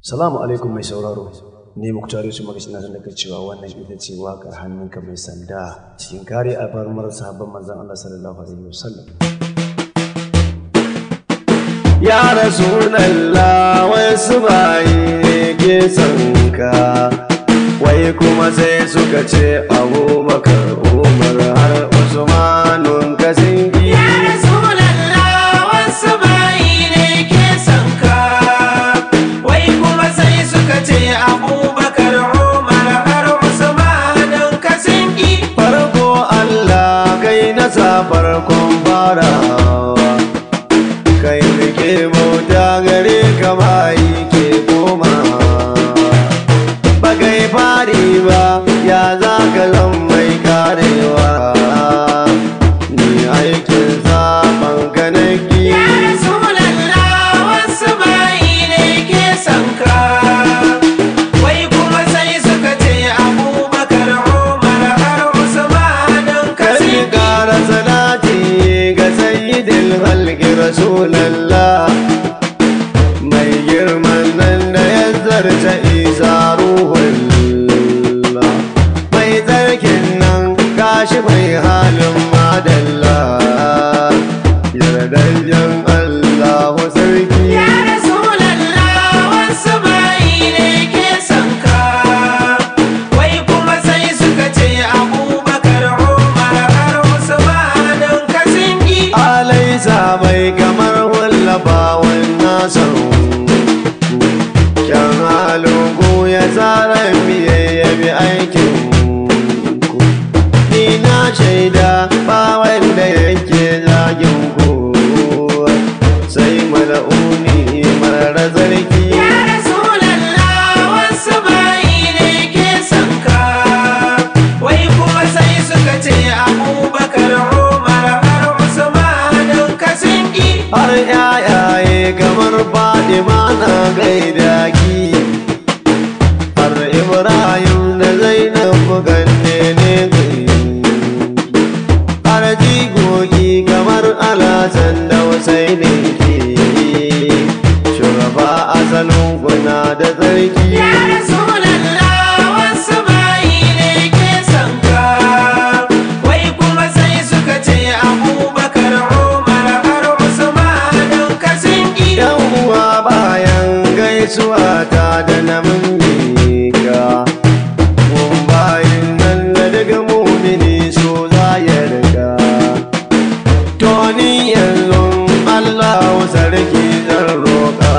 Salamu alaikum mai sauraro. Ni Muktar Yusuf Magashi na da cewa wannan ita ce waƙar hannunka mai sanda cikin kare albarmar sahabban manzon Allah sallallahu alaihi wasallam. Ya Rasulallah wasu bayi ke sanka wai kuma sai suka ce abubakar umar har usmanun kasingi Ya Rasulallah wasu bayi ne ke son ka wai kuma sai suka ce Abubakar Umar har Usmanin ka sun ki farko Allah kai na sa farkon farawa kai rike bauta gare ka bayi ke koma ba kai fari ba ya za ka zan mai karewa ni aikin saban ka naki Ya Rasulallah wasu bayi ne ke son ka wai kuma sai suka ce Abubakar Umar har Usmanin ka Kar sun ki ki ƙara salati ga sayyidin halki Rasulallah mai girman nan da ya zarta isa ruhullah mai tsarkin nan gashi mai halin madalla yardajjen Allahu sarki Ya Rasulallah wasu bayi ne ke son ka wai kuma sai suka ce Abubakar Umar har Usmanin ka sun ki alaisa bai kamar wallafawan nasan kyan halin ku ya tsara biye ya bi aikin ku ni na shaida ba wanda yake zagin ku sai mala'uni mara zarki Ya Rasulallah wasu bayi ne ke son ka wai kuma sai suka ce Abubakar Umar har Usmanin ka sun ki har yayaye kamar Fatima na gaida ki har Ibrahim da Zainab ganne ne gai har jigogi kamar Alhassan da Husaini ki shugaba asalin kuna da tsarki Ya Rasulallah wasu bayi ne ke son ka wai kuma sai suka ce Abubakar Umar har Usmanin ka sun ki yan uwa bayan gaisuwa ta da na mika mun bayin nan da daga mumini so za ya riga to ni yanzu Allah sarki zan roƙa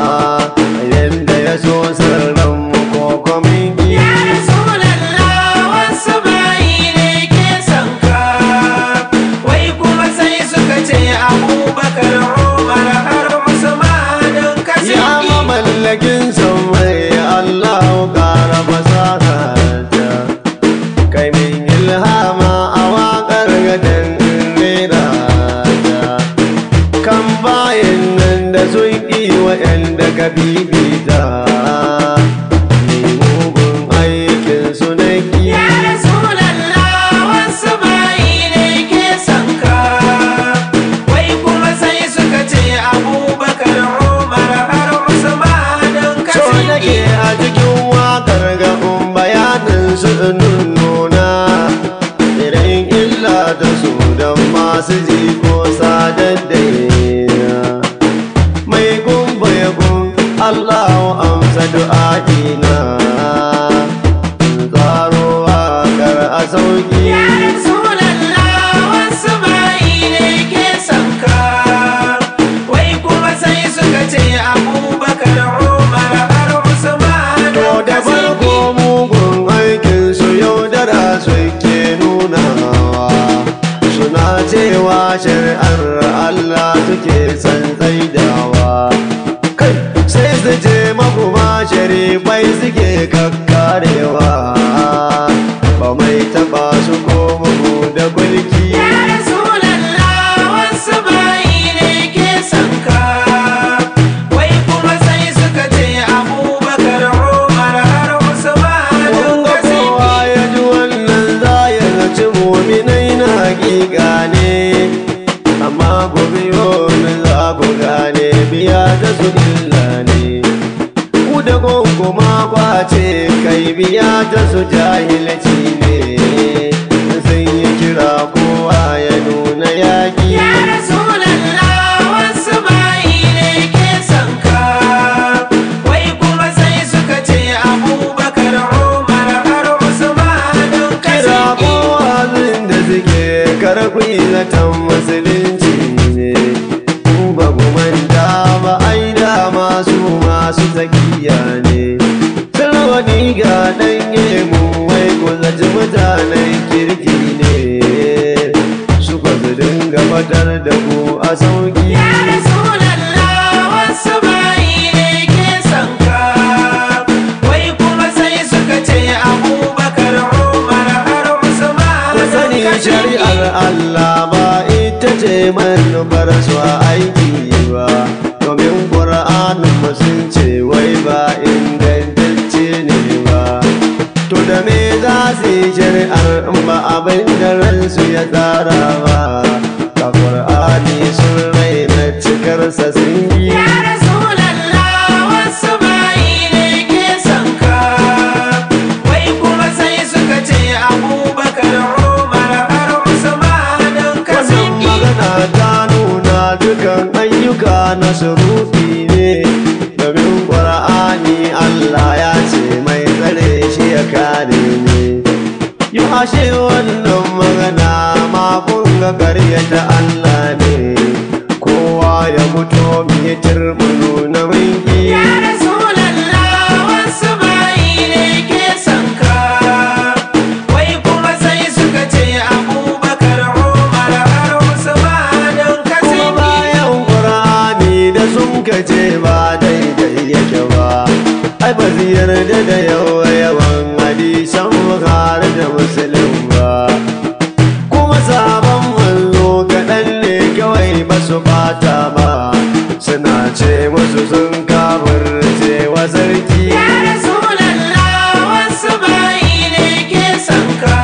yanda ya so sirran mu ko kwamin Ya Rasulallah wasu bayi ne ke son ka wai kuma sai suka ce Abubakar Umar har Usmanin ka Ya sun ki mallakin mai Allah ƙara fasaha ta kai min ilhama a waƙar gadon rera ta kan bayan nan da sun ƙi waɗanda ka bibita ni mugun aikin su na Ya Rasulallah wasu bayi ne ke son ka wai kuma sai suka ce Abubakar Umar har Usmanin ka So sun nake ki a cikin wakar ga un bayanin su nuna irin illa da su don masu ji ko sadar da yana mai gumba ya gun Allahu amsa du'a'ina tsaro wakar a sauki Ya Rasulallah wasu bayi ne ke son ka wai kuma sai suka ce Abubakar Umar har Usmanin To da ka sun ki farko mugun aikin su yaudara suke nunawa suna cewa shari'ar Allah suke san tsaidawa kai sai su ce makuma sharifai suke kakkarewa ba mai taba su ko mugu da kulki Ya Rasulallah wasu bayi ne ke son ka wai kuma sai suka ce Abubakar Umar har Usmanin Wanga ka sun kowa ki ya ji wannan za ya zaci muminai na hakika ne amma ku biyo ni za ku gane biya da su illa ne ku da ku biya ta su jahilci ne sun yi kira kowa ya nuna yaƙi Ya Rasulallah wasu bayi ne ke son ka wai kuma sai suka ce Abubakar Umar har Usman don ka kira saki kowazin da suke karɓi zaton musulunci ne ku ba ku manta ba ai da masu masu tsakiya ne sarwani ga ɗanye mu wai ku zaci mutanen kirki ne su ba su dinga fatar da ku a sauki Ya Rasulallah wasu bayi ne ke son ka wai kuma sai suka ce Abubakar Umar har Usman ku don sani ka saki shari'ar Allah ba ita ce manufar su a aiki ba domin ƙura'anin mu sun ce wai ba ingantacce ne ba to da me za su yi shari'ar in ba abin da ransu ya tsara ba ka ƙura'ani sun raina cikarsa sun yi Ya Rasulallah wasu bayi ne ke son ka wai kuma sai suka ce Abubakar Umar har Usman don ka Wannan saki magana ta nuna dukan ayyuka na surufi ne domin ƙwar'ani Allah ya ce mai tsare shi ya kare ne. Yi ashe wannan magana ma kun ga karyata Allah ne kowa ya mutu mai turmunu na minki. Ya Rasulallah wasu bayi ne ke son ka wai kuma sai suka ce Abubakar Umar har Usman don ka Kuma saki bayan ƙur'ani da sun kace ba daidai yake ba ai ba su yarda da yawa yawan hadisan Bukhari da Muslim ba kuma sabon manzo kaɗan ne kawai ba su bata ba suna ce musu sun kafirce wa sarki Ya Rasulallah wasu bayi ne ke son ka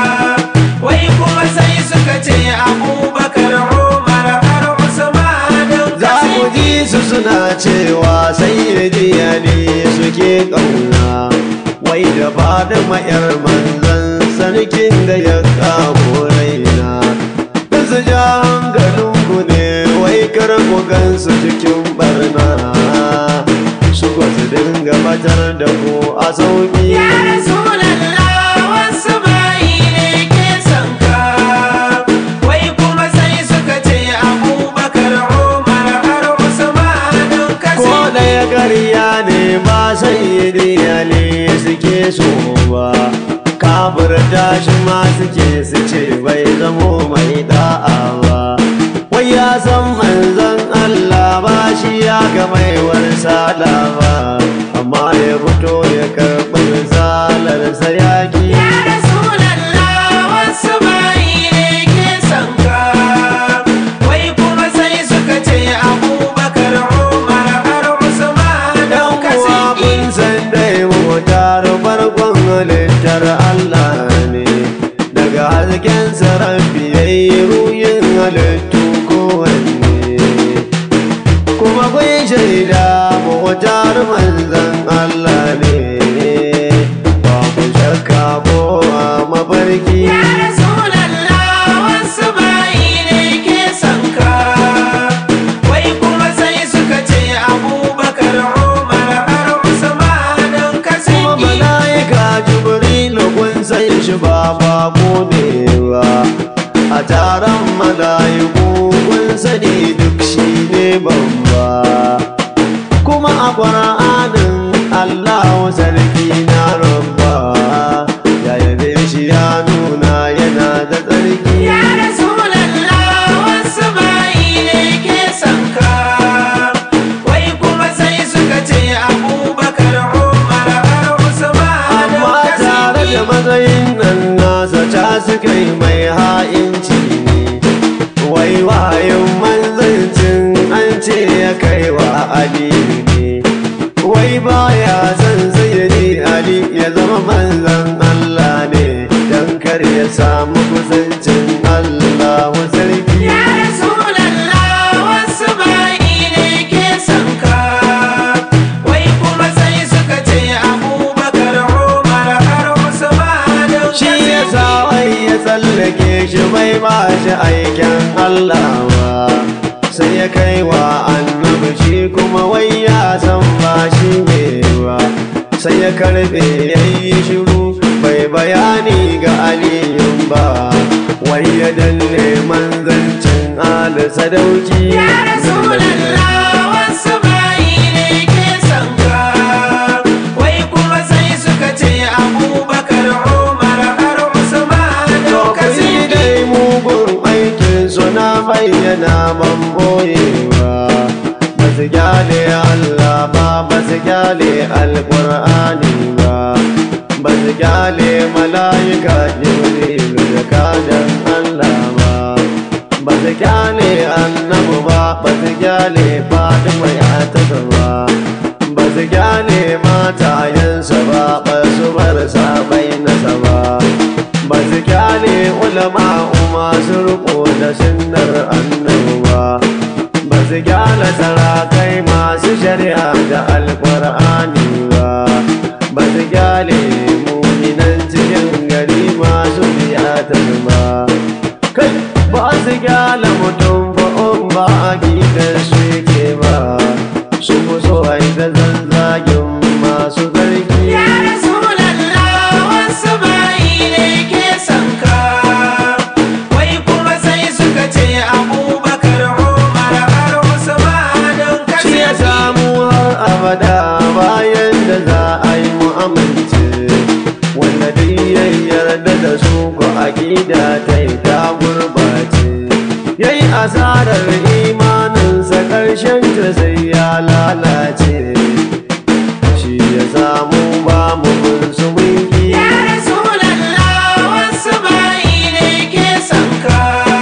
wai kuma sai suka ce Abubakar Umar har Usman don ka za ku saki ji su suna cewa sai ne suke ƙauna wai da fadima yar manzan sarkin da ya kamo raina da su ja hankalinku ne wai kar ku gansu cikin barna su ba su dinga batar da ku a sauki Ya Rasulallah wasu bayi ne ke son ka wai kuma sai suka ce Abubakar Umar har Usman don ka ko saki ɗaya ƙarya ne ba sai ne suke so ba kafir tashi ma suke su ce bai zamo mai da'a ba wai ya san manzon Allah ba shi ya ga mai warsala ba amma ya fito ya karɓi misalarsa yaƙi Ya Rasulallah wasu bayi ne ke son ka wai kuma sai suka ce Abubakar Umar har Usman don ka uwa saki kun san dai motar farkon halittar Allah ne daga hasken sarrafi yayi ruyin halittu kowanne kuma kun shaida motar manzan Allah ne ba ku shakka ko a mafarki Ya Rasulallah wasu bayi ne ke son ka wai kuma sai suka ce Abubakar Umar har Usman don ka kuma saki mala'ika jibrilu kun san shi ba bako ne ba a taron mala'iku rike shi bai ba shi aikin Allah ba sai ya kai wa annabi shi kuma wai ya san ba shi ne ba sai ya karbe yayi shiru bai bayani ga aliyun ba wai ya danne manzancin ali sadauki Ya Rasulallah wasu bayi ne ke son ka wai kuma sai suka ce Abubakar Umar har Usman Lokaci Kasidi dai mugun aikin suna bayyana ban boyewa ba su gyale Allah ba ba su gyale alƙur'ani ba ba su gyale mala'ika jibril da kadan Allah ba ba su gyale annabu ba ba su gyale fatima ya taka ba ba su gyale matayensa ba ba su bar sabai nasa ba ba su kyale ulama masu riko da sunnar annabuwa ba su kyale sarakai masu shari'a da alkur'ani ba ba su kyale muminan cikin gari masu biyatar ba kai ba su kyale mutum ba in ba a gidan su yake ba su fi so a yi da zanzagin masu zargi Ya Rasulallah wasu bayi ne ke son ka wai kuma sai suka ce Abubakar Umar har Usman shi ya Kasidi samu har abada bayan da za a yi mu'amalci wanda duk ya yarda da su ko aƙida ta yi ta gurbace ya yi asarar imaninsa ƙarshen ta sai ya lalace shi ya samu ba mu bin su mulki Ya Rasulallah wasu bayi ne ke son ka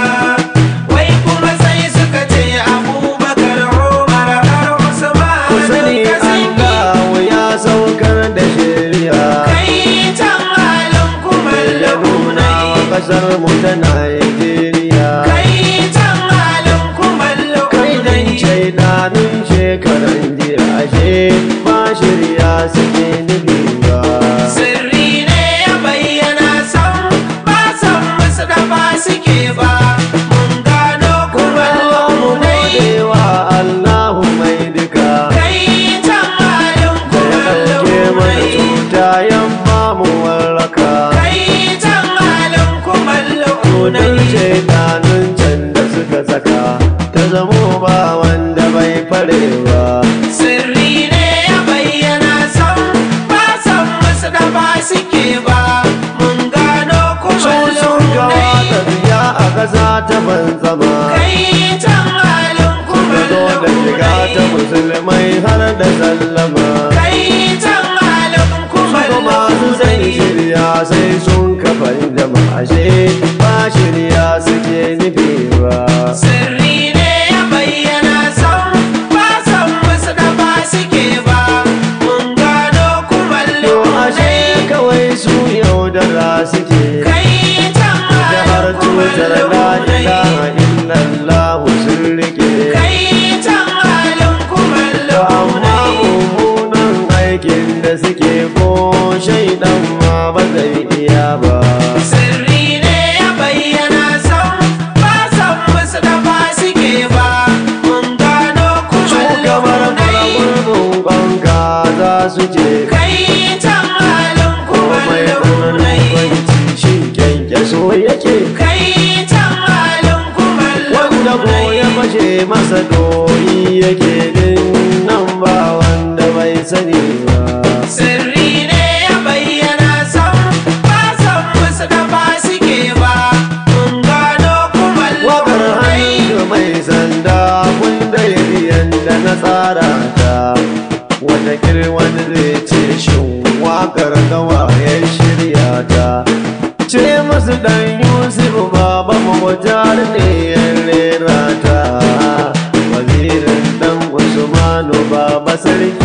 wai kuma sai suka ce Abubakar Umar har ku Usman sani Kasidi Allah ya saukar da shari'a kai can halin kumallo nuna wa kasar mu ta Najeriya. kai can halin kumallo Kai dan shaidanin shekaran jiya ashe ba shirya suke nufi ba. Sirri ne ya bayyana san ba san musu da ba suke ba mun gano kuma Allahu nai godewa Allahu mai duka. kai can halin Da kuma ya ɗauke mana nai cuta yamma mu warraka. kai can halin kuma Kudin nai shaidanin can da suka saka ta zamo ba wanda bai farewa. Sirri ne ya bayyana san ba san musu da ba suke ba mun gano kuma Sun sun gawa nai tafiya a ƙasa ta banzama. kai can halin kuma zo da shiga ta musulmai har da sallama kai can halin kuma Suka masu sai shirya sai sun kafa jama'ashe ba shirya suke nufi ba Sirri ne ya bayyana san ba san musu da ba suke ba mun gano kuma To ashe lunai kawai su yaudara suke kai can da har halin kuma tutar la ilaha lunai illallah sun rike kai can halin kuma To amma lunai mummunan aikin da suke ko shaidan ma ba zai iya ba Sirri ne ya bayyana san ba san musu da ba suke ba mun gano kuma Shugabar lunai faraunin banka za su ce kai can halin kuma mai tsananin lunai kwanci shi kyankyaso yake kai can halin kuma wanda ko ya fashe masa doyi yake din nan ba wanda bai sani ba Sirri ne ya bayyana san ba san musu da ba suke ba mun gano kuma wakar lunai hannu mai sanda kun da yadda na tsara ta wata wani zai ce shin wakar gawa ya shirya ta ce masu dan yusuf baba mawajar ne ya rera ta wazirin dan usmanu baba sarki